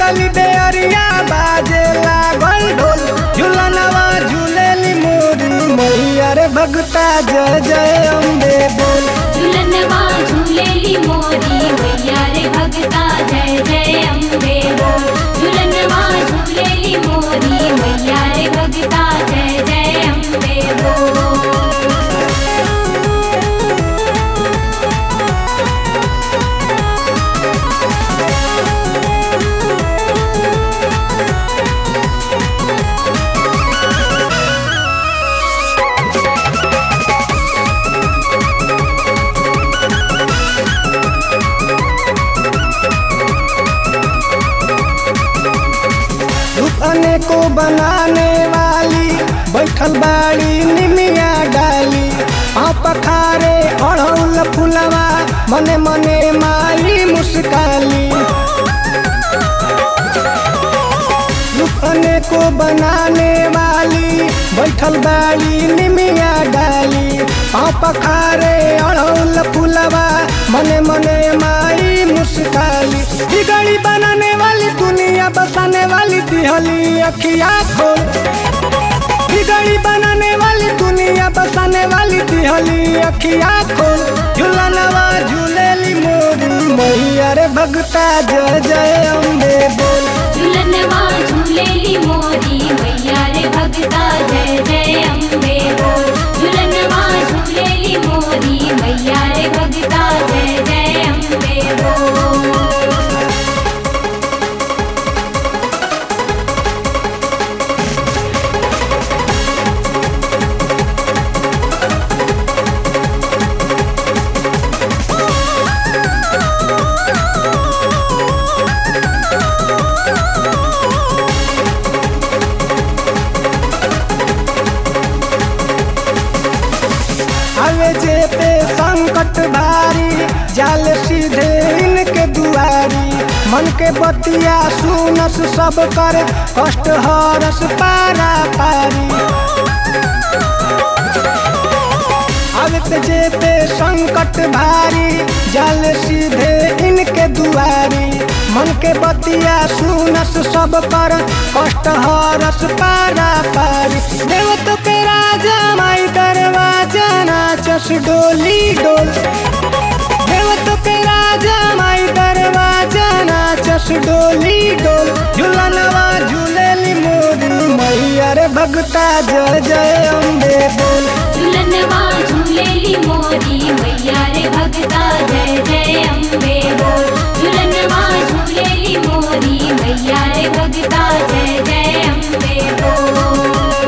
शीतली बेअरिया बाजे लागल ढोल झुलनवा झूलेली मोरी मैया रे भगता जय जय अम्बे बोल झुलनवा झूलेली मोरी मैया रे भगता जय जय अम्बे बोल झुलनवा झूलेली मोरी मैया रे भगता जय जय अम्बे बोल दुकाने को बनाने वाली बैठल बाड़ी निमिया डाली आप खारे अड़ौल फुलवा मने मने माई मुस्काली दुकाने को बनाने वाली बैठल बाड़ी निमिया डाली आप खारे अड़ौल फुलवा मने मने माई मुस्काली बिगड़ी बनाने वाली दुनिया बसाने वाली दिहली अखिया खोल बिगड़ी बनाने वाली दुनिया बसाने वाली दिहली अखिया खोल झूलनवा झूलेली मोरी मैया रे भगता जय जय अम्बे बोल झुलनवा झूलेली मोरी मैया रे भगता जय जय अम्बे बोल झुलनवा झूलेली मोरी मैया रे भगता जय जय अम्बे बोल आवे जे पे संकट भारी जाल सीधे इनके दुआरी मन के बतिया सुनस सब कर कष्ट हरस पारा पारी आवत जे पे संकट भारी जाल सीधे इनके दुआरी मन के बतिया सुनस सब कर कष्ट हरस पारा पारी देवत के राजा माई दरवाजा नाचस डोली डोल देवत के राजा माई दरवाजा नाचस डोली डोल झूलनवा झूलेली मोरी मैया रे भगता जय जय अम्बे बोल झुलनवा झूलेली मोरी मैया रे भगता जय जय अम्बे बोल झुलनवा झूलेली मोरी मैया रे भगता जय जय अम्बे बोल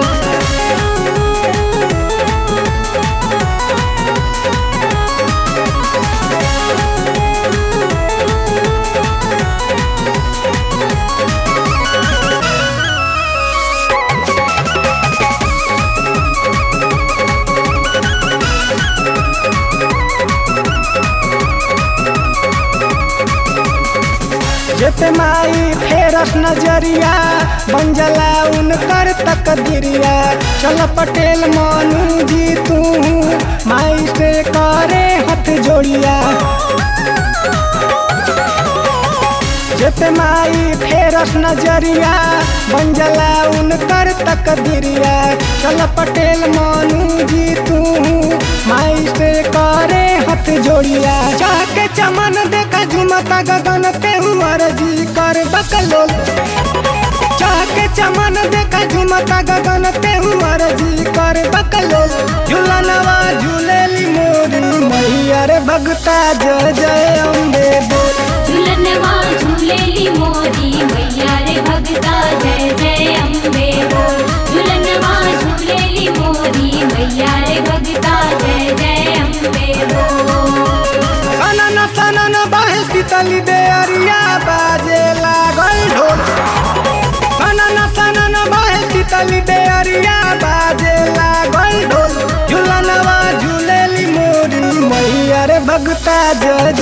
जेते माई फेरस नजरिया बन जला उनकर तकदीरिया चल पटेल मानू जी तू माई से करे हथ जोड़िया जेते माई फेरस नजरिया बन जला उनकर तकदीरिया चल पटेल मानू जी तू माई से करे हथ जोड़िया जाके चमन देखा झुमता गगन पे हुआर जी कर बकलोल जाके चमन देखा झुमता गगन पे हुआर जी कर बकलोल झूलनवा झूलेली मोरी मैया रे भगता जय जय अम्बे बोल झुलनवा झूलेली मोरी मैया रे भगता जय जय अम्बे बोल झुलनवा झूलेली मोरी मैया रे भगता जय जय अम्बे बोल सनन सनन बाहे शीतली बेअरिया बाजे लागल ढोल सनन सनन बाहे शीतली बेअरिया बाजे लागल ढोल झूलनवा झूलेली मोरी मैया रे भगता जय